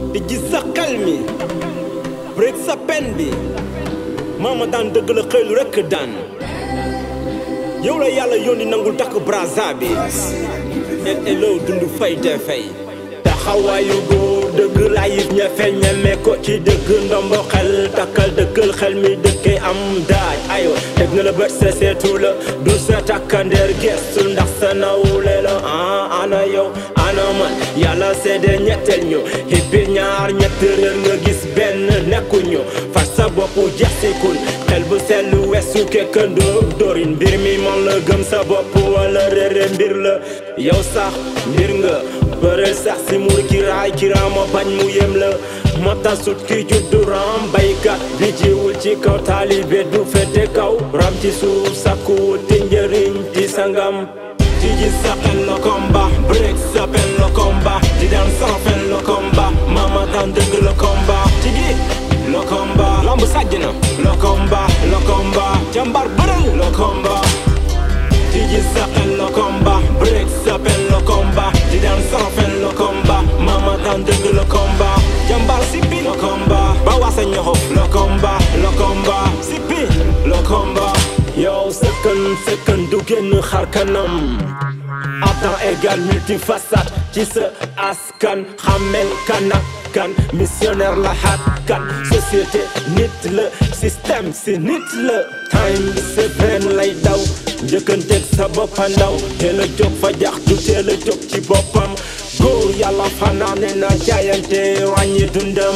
di gis sa xel mi break sa pen bi maama daan dëgg la xëylu rekk daan yow la yàlla yónni nangul takk braza bi el elo dund fay te fay taxawaayu góor dëgg layit ñefe ñeme ko ci dëgg ndombo xel takkal dëkkal xel mi dëkkee am daaj ayo teg na la bët sa seetu la du sa takkandeer gestul ndax sa nawle la ah ana yow ana man yàlla seede ñetteel ñu hibbi ñaar ñett réer nga gis benn nekkuñu far sa bopp jaxsikul xel bu sell wesu kekkandoo dorin mbir mi man la gëm sa bopp wala réere mbir la yow sax mbir nga bëreel sax si mur ki raay ki raama bañ mu yem la mata sut ki juddu ram baykat bi jiwul ci kaw taalibe du fete kaw ram ci suuf sakku wuti njëriñ ci sangam tiji sa xel lo combat break sa pen lo combat di daan sans fen lo combat mama daan dëgg lo combat tigi lo combat lamb sàjj na lo combat lo combat jàmbar bërël lo combat tiji sa xel lo combat break sa pen lo combat di daan sans fen lo combat mama daan dëgg lo combat jàmbar sippi lo combat ba wasa ñoxof lo combat lo combat sippi lo combat yow sëkkan sëkkan du génn xar kanam Adam égal multifacette ci sa askan xamel kan ak kan missionnaire la xat kan société nit la système si nit la time bi sa benn lay daw njëkkanteeg sa boppa ndaw teel a jóg fa jaxtu teel a jóg ci boppam góor yàlla fanaane na jaayante wàññi dundam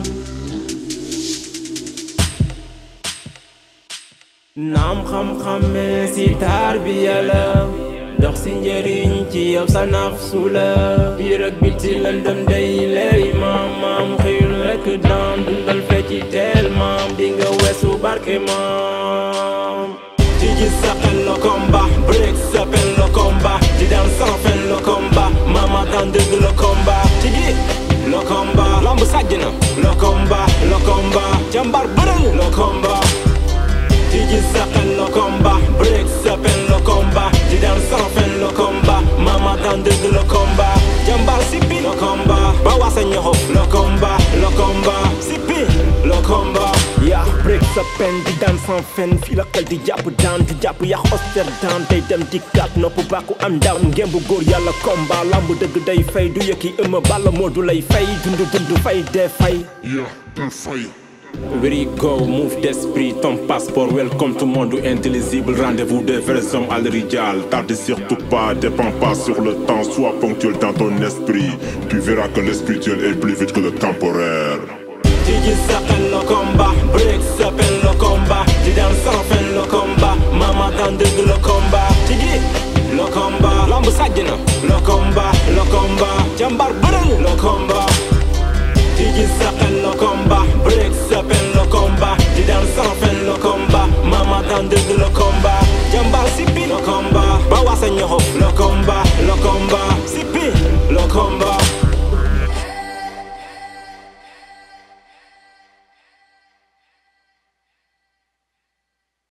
naam xam-xamee si tarbiya la dox si njëriñ ci yow sa nafsu la biir ak biti lëndëm day leeri maam maam xëyul rekk daan dundal fecci teel maam di nga weesu barke maam tiji sa xel lo combat break sa pen lo combat di daan sans fen lo combat mama daan dëgg lo combat tigi lo combat lamb sàjj na lo combat lo combat jàmbar bërël lo combat tiji sa xel lo combat break sa pen lo combat di daan sans fen lo combat mama daan dëgg lo combat jàmbar sippi lo combat ba wasa ñoxof lo combat lo combat sippi lo combat yaa break sa pen di daan sans fen fii la xel di jàpp daan di jàpp yàq oster daan tey dem di kat nopp bàkku am ndam ngeen bu góor yàlla combat lamb dëgg day fay du yëkki ëmma balla moo du lay fay dund dund fay dee fay Yeah, un feuille. Where you go, move d'esprit, ton passeport, welcome to monde intelligible, rendez-vous des vrais hommes à l'iridial. Tarde surtout pas, dépend pas sur le temps, sois ponctuel dans ton esprit. Tu verras que le spirituel est plus vite que le temporaire. Tiji sa xel lo combat, break sa pen lo combat, di daan sans fen lo combat, mama daan dëgg lo combat, tigi lo combat, lamb sàjj na lo combat, lo combat, jàmbar bërël lo combat. Tiji sa xel lo combat, break sa pen lo combat, di daan sans fen lo combat, mama daan dëgg lo combat, jàmbar sippi lo combat, ba wasa ñoxof lo combat, lo combat,